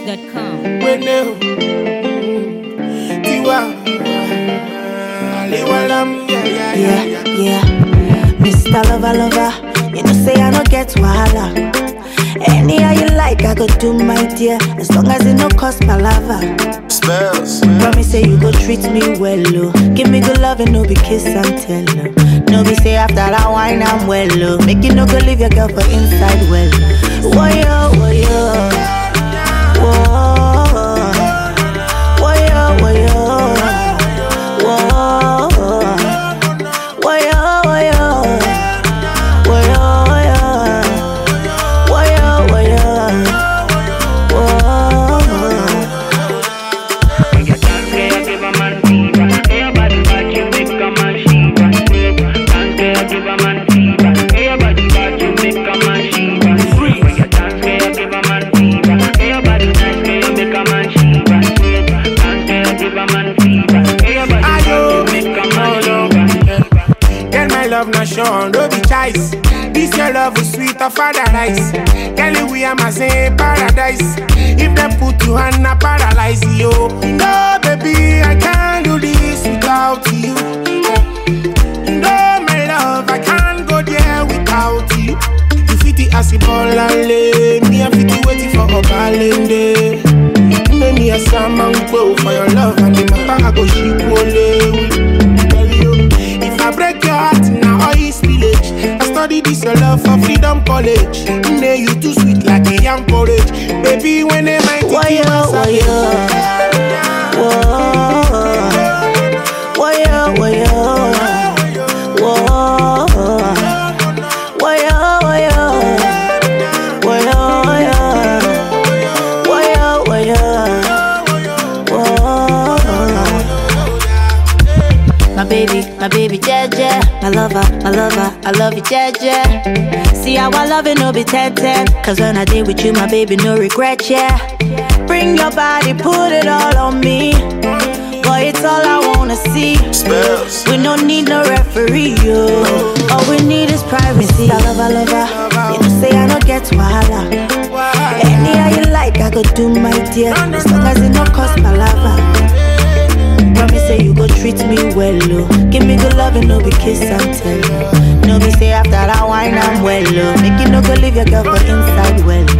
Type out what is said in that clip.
GetAtunes.com. Bueno, Tiwa, Aliwalam, yeah, yeah, yeah, Yeah, yeah. yeah. Mr. Lover, lover, you know say I no get wahala. Any how you like, I go do my dear, as long as it no cost palava. Spells. Promise say you go treat me well, oh. Give me good love and no be kiss and tell, oh. No be say after that wine I'm well, oh. Make you no go leave your girl for inside well. Whoa, yo, whoa, yo. Whoa. Whoa, yo, whoa, yo. Whoa. Whoa, yo, whoa, yo. Whoa, yo, yo. Whoa, yo, whoa, yo. Whoa. Ella tanquea que va man fever. Ella body bad, you make a man shiver. Tanquea que va man fever. Ella body bad, you make a man shiver. Ella tanquea que va man fever. Ella body nice, que you make a man shiver. Tanquea que va man fever. Ella body bad, you make a man shiver. Girl, my love not shown, no be choice. This your love is sweet of paradise. Girl, we am a same paradise. If them put you on a paralyze you. No, baby, I can't do this without you. No, my love, I can't go there without you. You fit the acid ball and lay. Me, I fit the waiting for a balance Make me a salmon go for your love and the matter I go ship only. Tell you, if I break your heart now all is village. I study this your love for freedom college. Nay, you too sweet like a young porridge. Baby, when they might Why take you yo, why yo? Whoa. Why yo, why yo? Whoa. Why yo, why yo? Why yo, why yo? Why yo, why yo? Whoa. My baby, my baby, Jeje. My lover, my lover, I love you, Jeje. See how I love it, no be 10 10. Cause when I did with you, my baby, no regret, yeah. Bring your body, put it all on me. Boy, it's all I wanna see. Spells. We don't need no referee, yo. All we need is privacy. I love, I love, her. You know, say I don't get wahala. Any how you like, I go do my dear. As long as it no cost palava. Promise say you go treat me well, oh. Give me good love and no be kiss and tell. No be say after that wine I'm well, oh. Make you no go leave your girl for inside well.